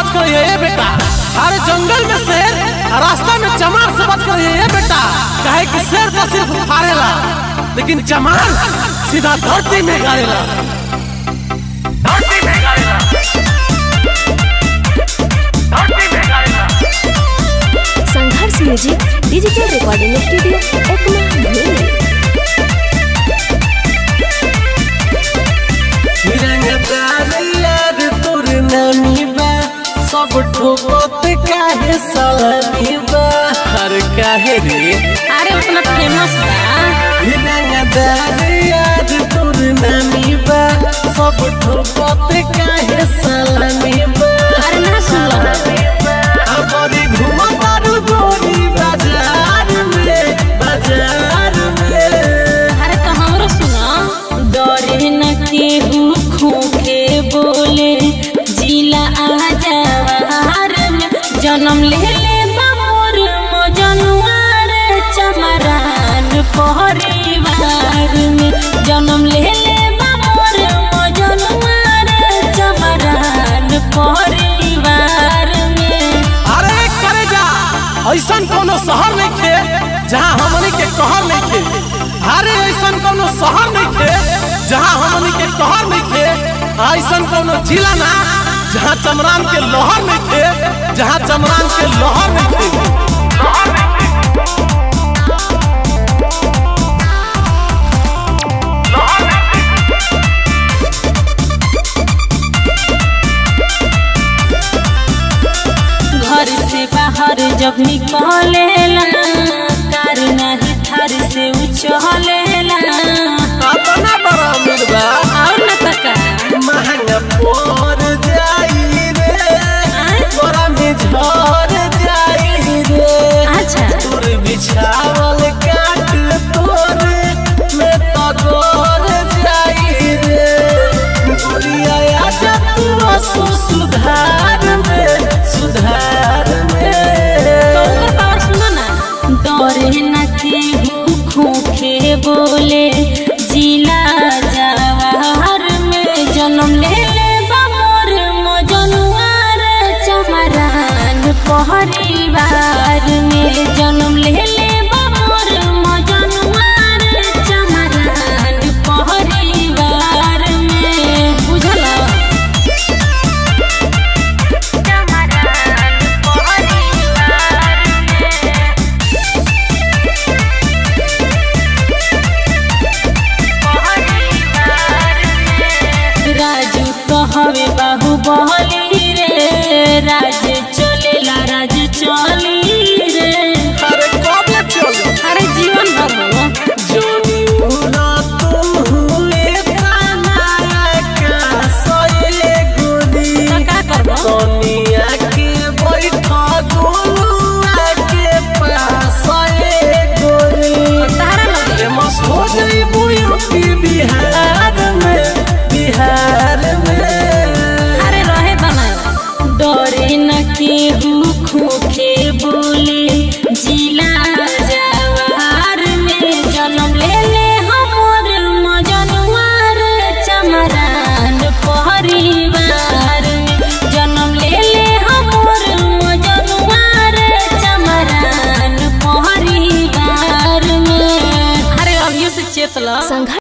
बच कर ये बेटा अरे जंगल में शेर रास्ता में चमार से बच कर ये बेटा कहे कि शेर तो सिर्फ फाड़ेला लेकिन चमार सीधा धरती में गाड़ेला Sangharsh music digital recording studio Ekma धुली यार तोर नानी बा सब ठोकत काहे सलामी बा हर काहे रे अरे उतना फेमस बा रंगदार यार तोर नानी बा सब ठोकत काहे सलामी बा अरे ना सुन हमारी घुमतारू गोरी बाजार में बाजार में अरे तो हमरो सुना डरे न केहू खोखे बोले जिला आ जवार में जन्म ले ले बामोर मजनुआर चमरान परिवार में जन्म ले ले बामोर मजनुआर चमरान परिवार में अरे करे जा ऐसन कोनो शहर नहीं खे जहाँ हमनी के कहर नहीं खे अरे ऐसन कोनो शहर नहीं खे जहाँ हमनी के कहर नहीं खे ऐसन कोनो जिला ना जहाँ चमरान के लोहर नहीं खे जहाँ चमरान के लोहर नहीं खे घर से बाहर जब निकलेला कार नहीं थार से उछलेला अपना बड़ा अमीर बा और न तका महंगा पोर जाई रे बड़ा में झर जाई रे अच्छा तोर बिछावल काट तोर में तगोर जाई रे गोरिया आजा तू असु सुधार में सुधार में तो ऊपर पावर सुनो ना डरे न केहू खोखे बोले जिला जवाहर में जन्म ले ले बामोर मजनुआर चमरान परिवार में जन्म ले ले बामोर मजनुआर चमरान परिवार में बुझला राजू कहवे बाहु बहली रे राज चलेला राज चली रे अरे कब चल अरे जीवन भर हो जोनी उना तुम हुए ताना का सोए गोदी तो का करबो सोनिया के बैठा गोलुआ के पास ए गोरी तारा लगे फेमस हो जइबू यूपी बिहार में बिहार में अरे रहे बनाए डरे न केहू खोखे बोले जिला जवार में जन्म ले ले हमर मजनुआर चमरान परिवार में जन्म ले ले हमर मजनुआर चमरान परिवार में अरे अभियो से चेतला संघर्ष